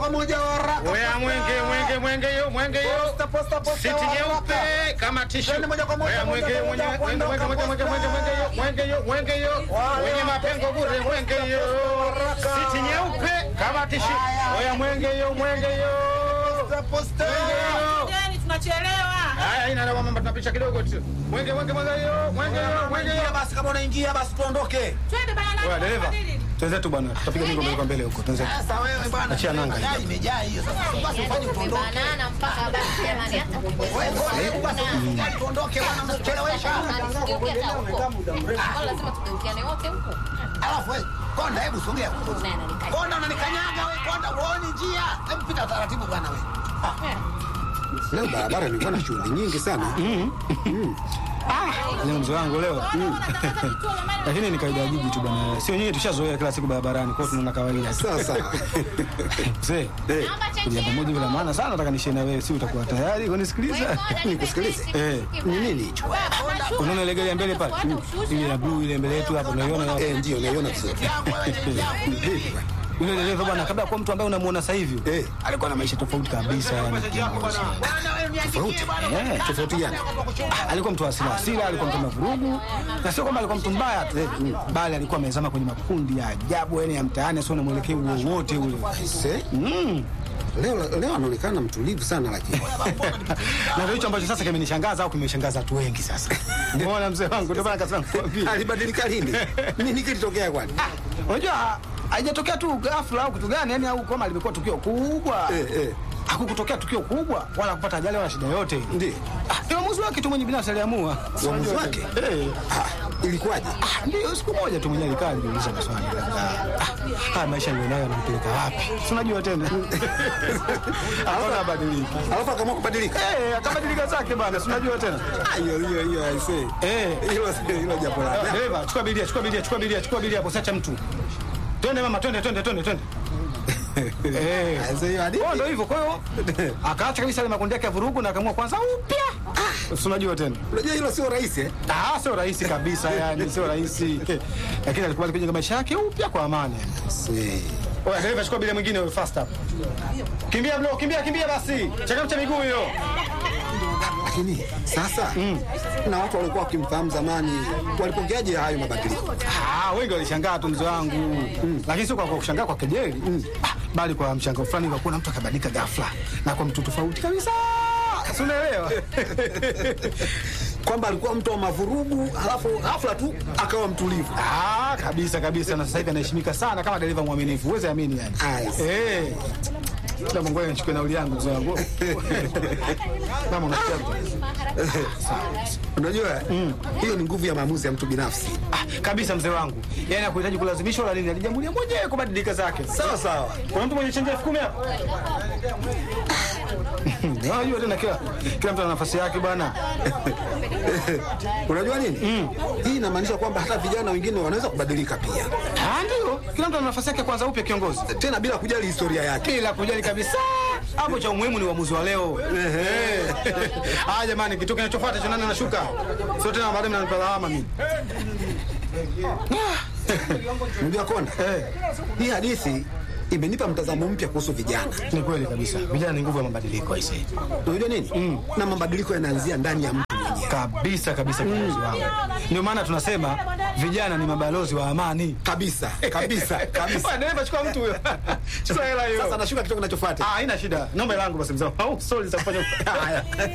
kwa moja wa haraka. Oya mwenge mwenge mwenge yo mwenge yo. Posta, posta, posta Siti wa nyeupe haraka. kama tishu. Twende moja kwa moja, Oya mwenge moja kwa mwenge moja, mwenge mwenge mwenge mwenge mwenge mwenge yo mwenge yo mwenge yo. Wale Wenye wa- mapengo bure mwenge yo. haraka. Siti nyeupe kama tishu. Oya mwenge yo mwenge yo. Posta, posta. Mwenge yo. Ndeni tunachelewa. Haya ina na mama tunapisha kidogo tu. Mwenge mwenge mwenge yo mwenge yo mwenge yo. Ingia basi, kama unaingia basi tuondoke. Twende bana. Oya dereva, twenzetu bwana, tutapiga mingo mbele kwa mbele huko, twenzetu. Sasa wewe bwana, Achia nanga hiyo. gari imejaa hiyo. Sasa basi ufanye tuondoke. Banana mpaka basi jamani hata Wewe bwana, hebu basi ufanye tuondoke bwana, mnatuchelewesha. Tugeukie hata huko. Kwa lazima tugeukiane wote huko. Alafu wewe konda, hebu sogea. Naye ananikanyaga. Konda unanikanyaga wewe, konda uone njia. Hebu pita taratibu bwana wewe. Leo barabara ilikuwa na shughuli nyingi sana. Leo mzee wangu leo. Lakini ni kawaida ya jiji tu bwana. Sio nyinyi tushazoea kila siku barabarani, kwa hiyo tunaona kawaida tu. Sasa Mzee, Naomba kuja pamoja bila maana sana nataka nishie na wewe, si utakuwa tayari kunisikiliza? nikusikilize. Eh, Ni nini hicho? unaona ile gari ya mbele pale? Ile ya blue ile mbele yetu hapo unaiona? Eh, ndio naiona vizuri. Yule dereva bwana, kabla ya kuwa mtu ambaye unamuona sasa hivi, Eh. alikuwa na maisha tofauti kabisa yani. kiongozi. Tofauti. Eh, Tofauti gani? Ah, alikuwa mtu wa hasira hasira, alikuwa mtu wa mavurugu, na sio kwamba alikuwa mtu mbaya tu, eh, bali alikuwa amezama kwenye makundi ya ajabu, yani ya mtaani, sio na mwelekeo wowote ule. Se? Mm. Leo leo anaonekana mtulivu sana lakini. Na ndio hicho ambacho sasa kimenishangaza au kimeshangaza watu wengi sasa. Umeona mzee wangu, ndio maana kasema nikwambie. Alibadilika lini? Nini kilitokea kwani? Unajua haijatokea tu ghafla au kitu gani, yani au kama limekuwa tukio kubwa. Eh, eh. Hakukutokea tukio kubwa wala kupata ajali wala shida yote. Ndiyo. Ah, ni uamuzi wake tu mwenye binafsi aliamua. Uamuzi wake? Eh. Ah, ilikuwaje? Ah, Ndio, siku moja tu mwenyewe alikaa alijiuliza maswali kadhaa. Ah, haya maisha nilionayo yanampeleka wapi? Si unajua tena. Akaona abadiliki. Alafu akaamua kubadilika. Eh, akabadilika zake bana, si unajua tena. Ah, Hiyo hiyo hiyo I say. Eh. Hilo hilo jambo la. Dereva, chukua bilia, chukua bilia, chukua bilia, chukua bilia hapo sacha mtu. Twende mama, twende, twende, twende, twende. Eh. I say hiyo hadithi. Kwa ndio hivyo, kwa hiyo akaacha kabisa ile makundi yake ya vurugu na akaamua kwanza upya. Si unajua tena. Unajua hilo sio rahisi eh? Ah, sio rahisi kabisa yani, sio rahisi. Lakini alikubali kujenga maisha yake upya kwa amani. Si. Oya, dereva chukua bilia mwingine wewe fast up. Kimbia bro, kimbia kimbia basi. Changamsha miguu hiyo. Lakini sasa na watu walikuwa wakimfahamu zamani walipokeaje hayo mabadiliko? Ah, wengi walishangaa tu mzee wangu. Lakini sio kwa kwa kushangaa kwa kejeli. Ah, bali kwa mshangao fulani kwa kuona mtu akabadilika ghafla na kwa mtu tofauti kabisa. Si unaelewa? Kwamba alikuwa mtu wa mavurugu, halafu ghafla tu akawa mtulivu. Ah, kabisa kabisa na sasa hivi anaheshimika sana kama dereva mwaminifu. Uweze amini yani. Nice. Eh. Kila Mungu nichukue nauli yangu mzee wangu. Kama unasikia. Unajua hiyo ni nguvu ya maamuzi ya mtu binafsi. Ah, kabisa mzee wangu. Yaani hakuhitaji kulazimishwa wala nini, alijamulia mwenyewe kubadilika zake. Sawa sawa. Kuna mtu mwenye chenji elfu kumi hapo? Unajua tena kila kila mtu ana nafasi yake bwana. Unajua nini? Hii inamaanisha kwamba hata vijana wengine wanaweza kubadilika pia, Ah, ndio. Kila mtu ana nafasi yake kwanza upya kiongozi. tena bila kujali historia yake. Bila kujali kabisa. Hapo cha umuhimu ni uamuzi wa leo. Eh. Ah, jamani, kitu kinachofuata cha nani anashuka? Sio tena baadaye mnanipa lawama mimi. Unajua Konda, Eh. hii hadithi imenipa mtazamo mpya kuhusu vijana. Ni kweli kabisa. Vijana ni nguvu ya mabadiliko aisee. Unajua nini? Na mabadiliko yanaanzia ndani ya mtu mwenyewe. Kabisa kabisa kiongozi wangu. Ndio maana tunasema vijana ni mabalozi wa amani. Kabisa, kabisa, kabisa. Bwana, dereva chukua mtu huyo. Chukua hela hiyo. Sasa nashuka kitu kinachofuata. Ah, haina shida. Naomba hela yangu basi mzee. Au sorry za kufanya. Haya.